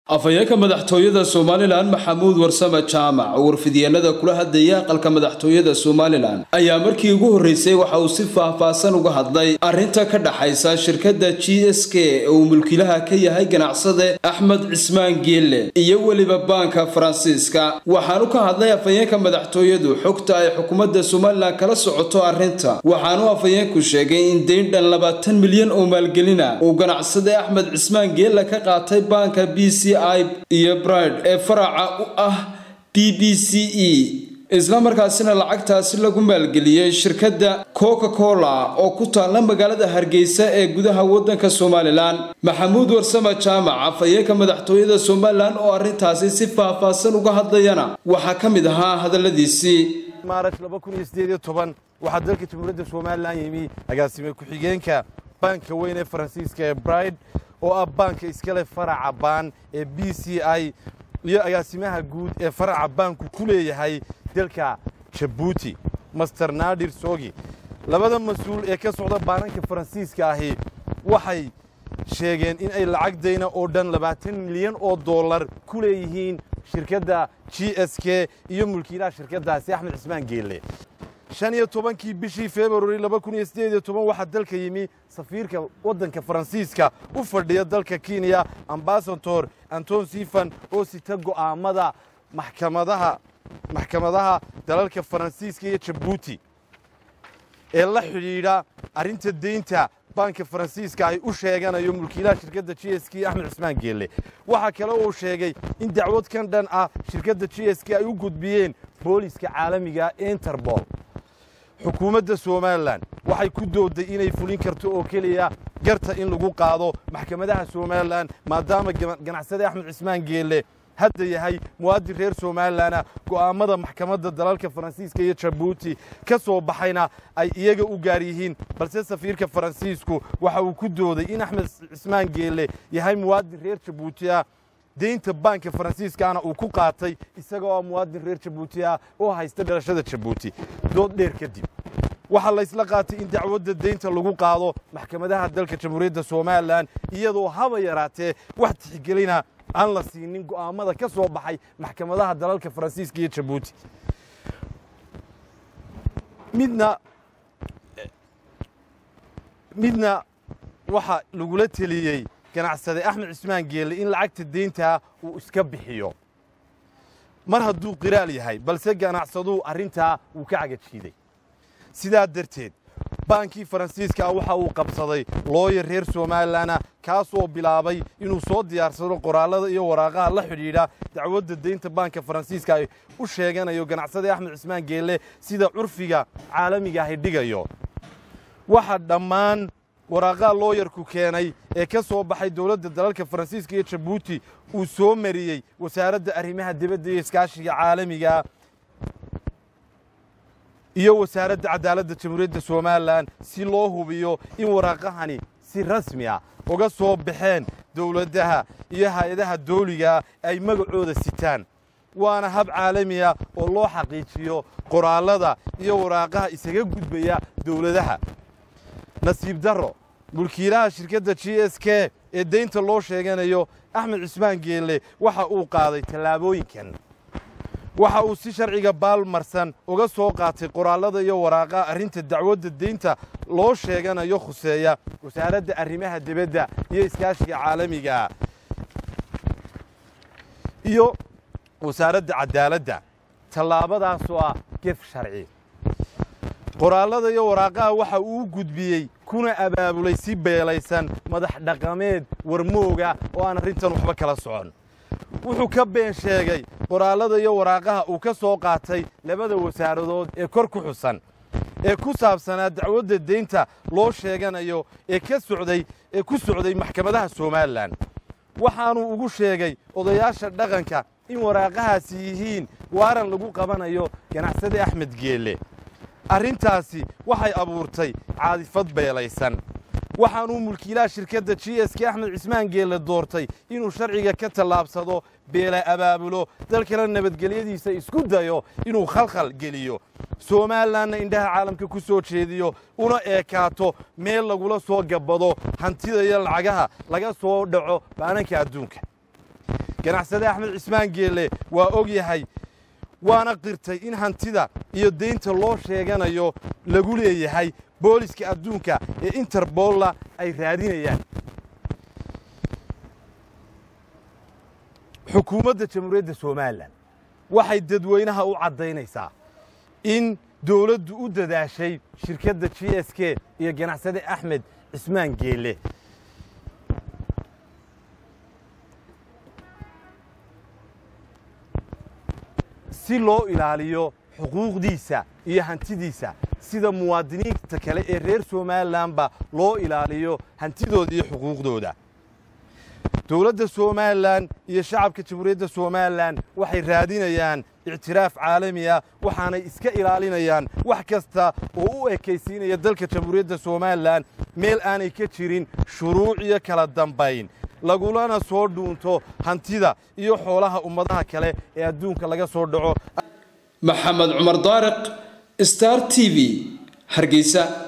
afhayeenka madaxtooyada somalilan maxamuud warsame jaamac oo warfidyeennada kula hadlayay aqalka madaxtooyada somalilan ayaa markii ugu horreysay waxa uu si faah-faahsan uga hadlay arrinta ka dhaxaysa shirkadda g s k ee uu mulkiilaha ka yahay ganacsade axmed cismaan geelle iyo weliba baanka faransiiska waxaanu ka hadlay afhayeenka madaxtooyadu xogta ay xukuumadda somalilan kala socoto arrinta waxaanu afhayeenku sheegay in dayn dhan labaatan milyan oo maalgelina uu ganacsade axmed cismaan geelle ka qaatay baanka b c iyo bride ee faraca u ah b b c e isla markaasina lacagtaasi lagu maalgeliyey shirkadda coca cola oo ku taalla magaalada hargeysa ee gudaha waddanka somalilan maxamuud warsame jaamac afhayeenka madaxtooyada somalilan oo arrintaasi si faah-faahsan uga hadlayana waxaa ka mid ahaa hadalladiisii maaraj waxaa dalka jamhuuriyadda somalilan yimi agaasime ku-xigeenka baanka weyn ee faransiiska ee bride oo ah baanka iskale faraca baan ee b c i iyo agaasimaha guud ee faraca baanku ku leeyahay dalka jabuuti master naadir sogi labada mas-uul ee ka socda baananka faransiiska ahi waxay sheegeen in ay lacag dayna oo dhan labaatan milyan oo dollar ku leeyihiin shirkadda g s k iyo mulkiilaha shirkaddaasi axmed cismaan geelle shan iyo tobankii bishii februari laba kun iyo siddeed iyo toban waxaa dalka yimi safiirka waddanka faransiiska u fadhiya dalka kenya ambasador anton sifan oo sita go'aamada maxkamadaha maxkamadaha dalalka faransiiska iyo jabuuti ee la xidhiidha arrinta deynta baanka faransiiska ay u sheeganayo mulkiilaha shirkadda g s k axmed cismaan geelle waxaa kale uu sheegay in dacwad kan dhan ah shirkadda g s k ay u gudbiyeen booliska caalamiga interbol xukuumadda somalilan waxay ku doodday inay fulin karto oo keliya garta in lagu qaado maxkamadaha somalilan maadaama ganacsade axmed cismaan geelle hadda yahay muwaadin reer somalilanah go'aammada maxkamadda dalalka faransiiska iyo jabuuti ka soo baxayna ay iyaga u gaar yihiin balse safiirka faransiisku waxa uu ku dooday in axmed cismaan geelle yahay muwaadin reer jabuuti ah deynta baanka faransiiskaana uu ku qaatay isagoo muwaadin reer jabuuti ah oo haysta dhalashada jabuuti dood dheer kadib waxaa laysla qaatay in dacwadda deynta lagu qaado maxkamadaha dalka jamhuuriyadda somalilan iyadoo haba yaraatee wax tixgelina aan la siinin go'aammada ka soo baxay maxkamadaha dalalka faransiiska iyo jabuuti midna midna waxaa lagula teliyey ganacsade axmed cismaan geelle in lacagta deyntaa uu iska bixiyo mar hadduu qiraal yahay balse ganacsaduu arrintaa wuu ka cagajiiday sidaa darteed baankii faransiiska ah waxa uu qabsaday looyar reer somalilanah kaasoo bilaabay inuu soo diyaarsado qoraallada iyo waraaqaha la xidhiidha dacwadda deynta baanka faransiiska ay u sheeganayo ganacsade axmed cismaan geelle sida curfiga caalamiga ahi dhigayo waxa dhammaan waraaqaha looyarku keenay ee ka soo baxay dowladda dalalka faransiiska iyo jabuuti uu soo mariyey wasaaradda arrimaha dibadda iyo iskaashiga caalamiga iyo wasaaradda cadaaladda jamhuuriyadda somalilan si loo hubiyo in waraaqahani si rasmi ah uga soo baxeen dowladdaha iyo hay-adaha dawligaa ay magacooda sitaan waana hab caalami ah oo loo xaqiijiyo qoraallada iyo waraaqaha isaga gudbaya dowladaha nasiib darro mulkiilaha shirkadda g s k ee deynta loo sheeganayo axmed cismaan geelle waxa uu qaaday tallaabooyinkan waxa uu si sharciga baalmarsan uga soo qaatay qoraallada iyo waraaqaha arrinta dacwadda deynta loo sheeganayo khuseeya wasaaradda arrimaha dibadda iyo iskaashiga caalamigaa iyo wasaaradda cadaaladda tallaabadaasoo ah gef sharci qoraallada iyo waraaqaha waxa uu u gudbiyey kuna abaabulay si beelaysan madax dhaqameed warmooga oo aan arrintan waxba kala socon wuxuu ka been sheegay qoraallada iyo waraaqaha uu ka soo qaatay labada wasaaradood ee kor ku xusan ee ku saabsanaa dacwadda deynta loo sheeganayo ee ka socday ee ku socday maxkamadaha somalilan waxaanuu ugu sheegay odayaasha dhaqanka in waraaqahaasi yihiin waaran lagu qabanayo ganacsade axmed geelle arrintaasi waxay abuurtay caadifad beelaysan waxaanuu mulkiilaha shirkadda g s k axmed cismaan geelle doortay inuu sharciga ka tallaabsado beela abaabulo dalkana nabadgelyadiisa isku dayo inuu khalkhal geliyo somalilanna indhaha caalamka ku soo jeediyo una eekaato meel lagula soo gabbado hantida iyo lacagaha laga soo dhaco baananka adduunka ganacsade axmed cismaan geelle waa og yahay waana qirtay in hantida iyo deynta loo sheeganayo lagu leeyahay booliska adduunka ee interbolla ay raadinayaan xukuumadda jamhuuriyadda somalilan waxay dadweynaha u caddaynaysaa in dowladdu u dadaashay shirkadda g s k iyo ganacsade axmed cismaan geelle si loo ilaaliyo xuquuqdiisa iyo hantidiisa sida muwaadiniinta kale ee reer somalilanba loo ilaaliyo hantidooda iyo xuquuqdooda dowladda somalilan iyo shacabka jamhuuriyadda somalilan waxay raadinayaan ictiraaf caalami ah waxaanay iska ilaalinayaan wax kasta oo u ekaysiinaya dalka jamhuuriyadda somalilan meel aanay ka jirin shuruuc iyo kala dambayn lagulana soo dhuunto hantida iyo xoolaha ummadaha kale ee adduunka laga soo dhaco maxamed cumar daariq star t v hargeysa